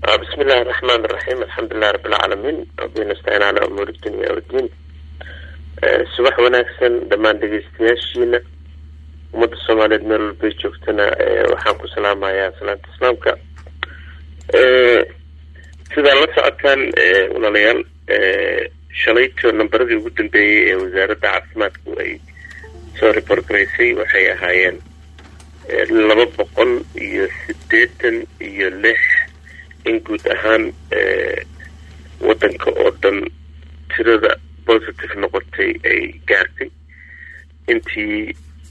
بسم الله الرحمن الرحيم الحمد لله رب العالمين ربي نستعين على أمور الدنيا والدين subax wanaagsan dhammaan dhegeystayaashiina ummadda soomaaliyeed meel walbay joogtana waxaan ku salaamayaa salaanta islaamka sidaa la socotaan walaalayaal shalayto namberadii ugu dambeeyey ee wasaaradda caafimaadku ay soo reporgaraysay waxay ahaayeen laba boqol iyo siddeetan iyo lix in guud ahaan waddanka oo dhan tirada positive noqotay ay gaartay intii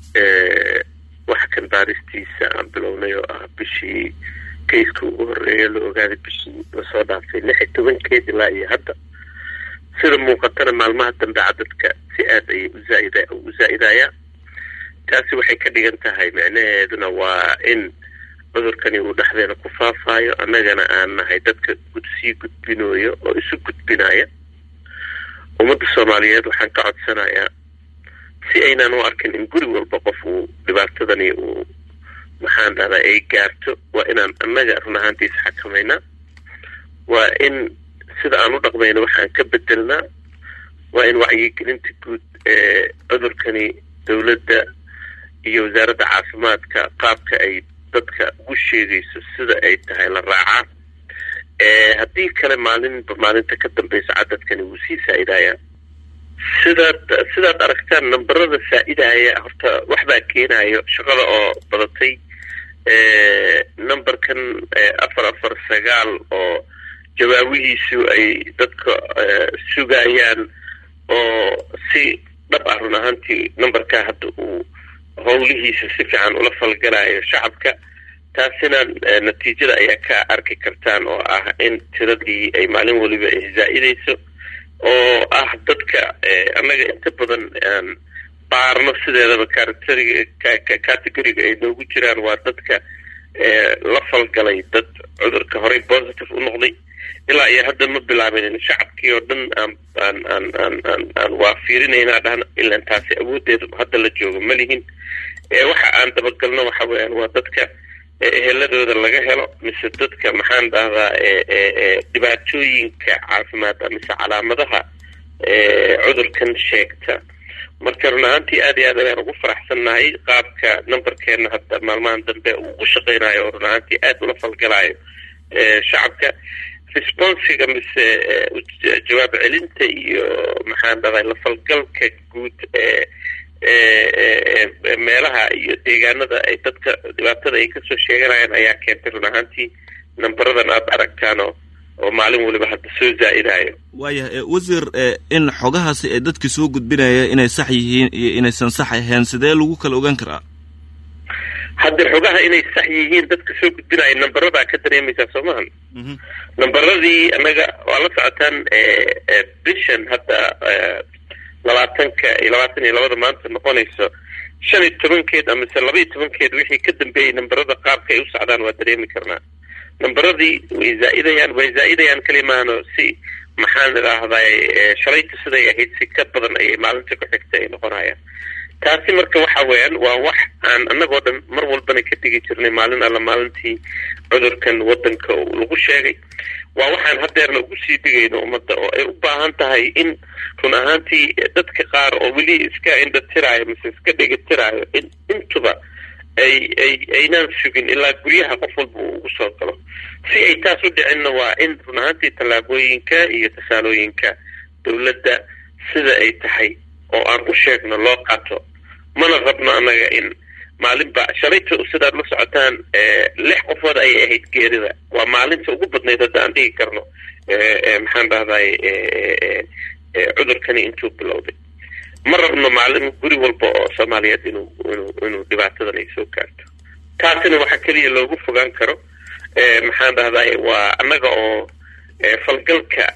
wax kan baaristiisa aan bilownay oo ah bishii kayska ugu horeeya la ogaaday bishii lasoo dhaafay lix iyo tobankeed ilaa iyo hadda sida muuqatana maalmaha dambe cadadka si aad ayay uzaaid u zaa-idaya taasi waxay ka dhigan tahay micnaheeduna waa in cudurkani uu dhexdeena ku faafaayo annagana aan nahay dadka sii gudbinayo oo isu gudbinaya ummadda soomaaliyeed waxaan ka codsanayaa si aynaan u arkin in guri walba qof uu dhibaatadani uu maxaan dhahdaa ay gaarto waa inaan annaga run ahaantiisa xakamaynaa waa in sida aan u dhaqmayno waxaan ka bedelnaa waa in wacyigelinta guud ee cudurkani dowladda iyo wasaaradda caafimaadka qaabka ay dadka ugu sheegayso sida ay tahay la raacaa haddii kale maalinba maalinta ka dambeysa cadadkani wuu sii saa-idayaa sidaad sidaad aragtaan namberada saa-idaya horta waxbaa keenayo shaqada oo badatay numberkan afar afar sagaal oo jawaabihiisu ay dadka sugayaan oo si dhab ah run ahaantii numberkaa hadda uu howlihiisa si fiican ula falgalayo shacabka taasina natiijada ayaa ka arki kartaan oo ah in tiradii ay maalin waliba ay zaa-idayso oo ah dadka annaga inta badan aan baarno sideedaba caracteriga categoriga ay noogu jiraan waa dadka la falgalay dad cudurka horey positive u noqday ilaa iyo hadda ma bilaabin shacabkii oo dhan aan aan aan aan aan aan waa fiirinaynaa dhahan ilan taasi awoodeeda hadda la joogo ma lihin waxa aan dabagalno waxa weeyaan waa dadka eheladooda laga helo mise dadka maxaan dhahdaa dhibaatooyinka caafimaad mise calaamadaha cudurkan sheegta marka run ahaantii aad iyo aad ayaan ugu faraxsannahay qaabka numberkeena hadda maalmahan dambe uu u shaqeynayo oo run ahaantii aad ula falgalayo shacabka responsiga mise jawaab celinta iyo maxaan dhahday la falgalka guud ee meelaha iyo deegaanada ay dadka dhibaatada ay kasoo sheeganayaan ayaa keentay run ahaantii nambaradan aada aragtaano oo maalin waliba hadda soo zaa-idayo waayah wasiir in xogahaasi ee dadka soo gudbinaya inay sax yihiin iyo inaysan sax ahayn sidee lagu kala ogaan karaa hadda xogaha inay sax yihiin dadka soo gudbinaya nambaradaa ka dareemaysaa soo mahan nambaradii annaga waa la socotaan bishan hadda labaatanka iyo labaatan iyo labada maanta noqonayso shan iyo tobankeed amase laba iyo tobankeed wixii ka dambeeyey nambarada qaabka ay u socdaan waa dareemi karnaa nambaradii way zaa-idayaan way zaa-idayaan kalimaano si maxaan idhaahday shalayta siday ahayd si ka badan ayay maalinta ku xigta ay noqonayaan taasi marka waxa weeyaan waa wax aan annagoo dhan mar walbana ka dhigi jirnay maalin alla maalintii cudurkan waddanka lagu sheegay waa waxaan haddeerna ugu sii dhigayno ummadda oo ay u baahan tahay in run ahaantii dadka qaar oo weli iska indhatiraayo mise iska dhegatiraayo in intuba ay ay aynaan sugin ilaa guryaha qof walba uu ugu soo galo si ay taas u dhicinna waa in run ahaantii tallaabooyinka iyo tasaalooyinka dowladda sida ay tahay oo aan u sheegno loo qaato mana rabno annaga in maalinba shalayta sidaad la socotaan lix qofood ayay ahayd geerida waa maalinta ugu badnayd hadda aan dhigi karno maxaan dhahday cudurkani intuu bilowday ma rabno maalin guri walba oo soomaaliyeed inuu inuu inuu dhibaatadan ay soo gaarto taasina waxaa keliya loogu fogaan karo maxaan dhahday waa annaga oo falgalka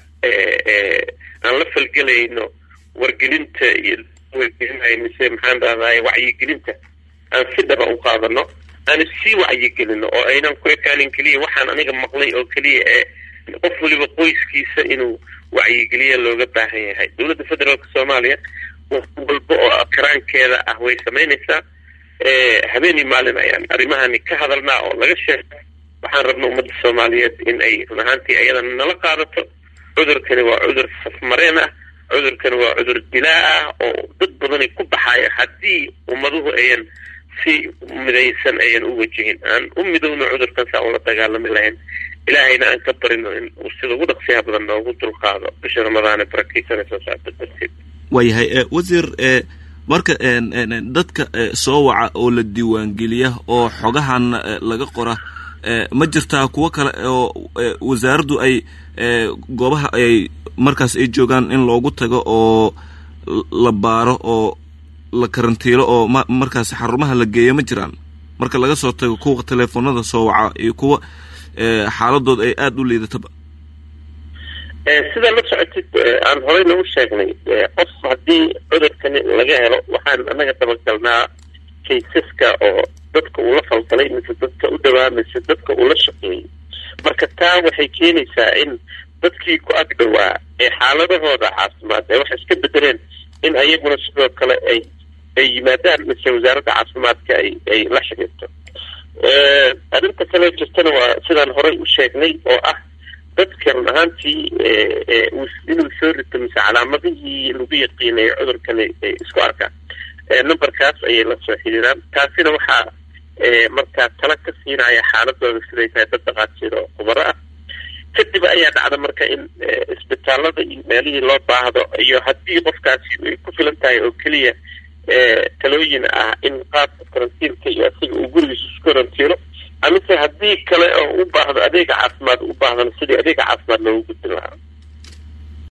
aan la falgelayno wargelinta iyo wargelinayo mise maxaan dhahday wacyigelinta aan si dhaba u qaadano aan sii wacyigelino oo aynan ku ekaanin keliya waxaan aniga maqlay oo keliya ee qof waliba qoyskiisa inuu wacyigeliya looga baahan yahay dowladda federaalka soomaaliya wax walba oo karaankeeda ah way samaynaysaa habeenii maalin ayaan arrimahani ka hadalnaa oo laga sheega waxaan rabna ummadda soomaaliyeed in ay run ahaantii ayadana nala qaadato cudurkani waa cudur safmareen ah cudurkani waa cudur dilaa ah oo dad badani ku baxaaya haddii ummaduhu ayan si midaysan ayan u wajihin aan u midowno cudurkan saa ula dagaalami lahayn ilaahayna aan ka barino in uu sida ugu dhaqsiyaha badan noogu dulqaado bisha ramadaane barakiisana soo socda darteed waayahay wasiir marka dadka soo waca oo la diiwaangeliya oo xogahan laga qora ma jirtaa kuwo kale oo wasaaraddu ay goobaha ay markaas ay joogaan in loogu tago oo la baaro oo la karantiilo oo ma markaas xarumaha la geeya ma jiraan marka laga soo tago kuwa teleefonada soo waca iyo kuwa xaaladood ay aada u liidataba sidaa la socotid aan horey nagu sheegnay qof haddii cudurkani laga helo waxaan anaga dabagalnaa kaysaska oo dadka uu la falgalay mise dadka u dhawaa mise dadka uu la shaqeeyey marka taa waxay keenaysaa in dadkii ku ag dhawaa ee xaaladahooda caafimaad ee waxay iska bedeleen in ayaguna sidoo kale ay ay yimaadaan mise wasaaradda caafimaadka ay ay la xiriirto arrinta kale jirtana waa sidaan horey u sheegnay oo ah dadka run ahaantii inuu soo rito mise calaamadihii lagu yaqiinay cudurkani isku arkaan numberkaas ayay la soo xiriiraan taasina waxaa markaa tala ka siinaya xaaladooda siday tahay dad dhaqaatiir oo khubaro ah kadib ayaa dhacda marka in isbitaalada iyo meelihii loo baahdo iyo haddii qofkaasi ay ku filan tahay oo keliya talooyin ah in qaabka karantiilka iyo asiga uu gurigiisa isku karantiilo amise haddii kale oo u baahdo adeega caafimaad u baahdana sidii adeega caafimaad loogu gudbin lahaa